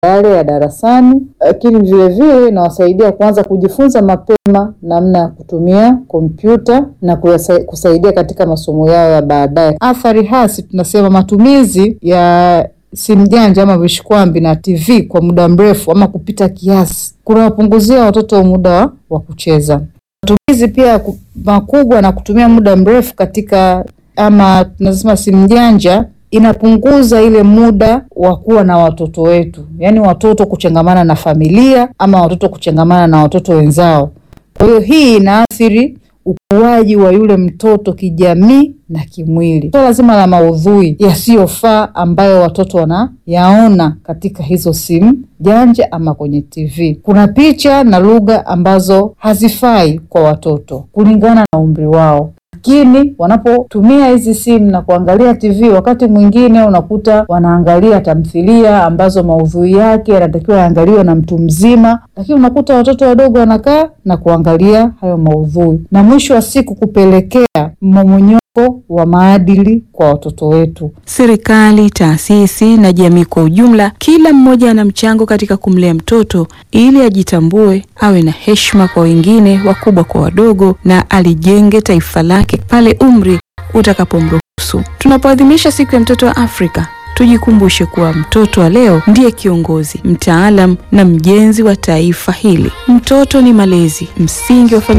yale ya darasani, lakini vile vile inawasaidia kuanza kujifunza mapema namna ya kutumia kompyuta na kuyasa- kusaidia katika masomo yao ya baadaye. Athari hasi tunasema matumizi ya simu janja ama vishikwambi na TV kwa muda mrefu ama kupita kiasi kunawapunguzia watoto muda wa kucheza. Matumizi pia ku- makubwa na kutumia muda mrefu katika ama tunasema simu janja inapunguza ile muda wa kuwa na watoto wetu, yaani watoto kuchangamana na familia ama watoto kuchangamana na watoto wenzao. Kwa hiyo hii inaathiri ukuaji wa yule mtoto kijamii na kimwili. Swala zima la maudhui yasiyofaa ambayo watoto wanayaona katika hizo simu janja ama kwenye TV. Kuna picha na lugha ambazo hazifai kwa watoto kulingana na umri wao lakini wanapotumia hizi simu na kuangalia TV, wakati mwingine unakuta wanaangalia tamthilia ambazo maudhui yake yanatakiwa yaangaliwe na mtu mzima, lakini unakuta watoto wadogo wanakaa na kuangalia hayo maudhui, na mwisho wa siku kupelekea mmomonyoko wa maadili kwa watoto wetu. Serikali, taasisi na jamii kwa ujumla, kila mmoja ana mchango katika kumlea mtoto ili ajitambue, awe na heshima kwa wengine, wakubwa kwa wadogo, na alijenge taifa lake pale umri utakapomruhusu. Tunapoadhimisha siku ya mtoto wa Afrika, tujikumbushe kuwa mtoto wa leo ndiye kiongozi, mtaalam na mjenzi wa taifa hili. Mtoto ni malezi, msingi wa familia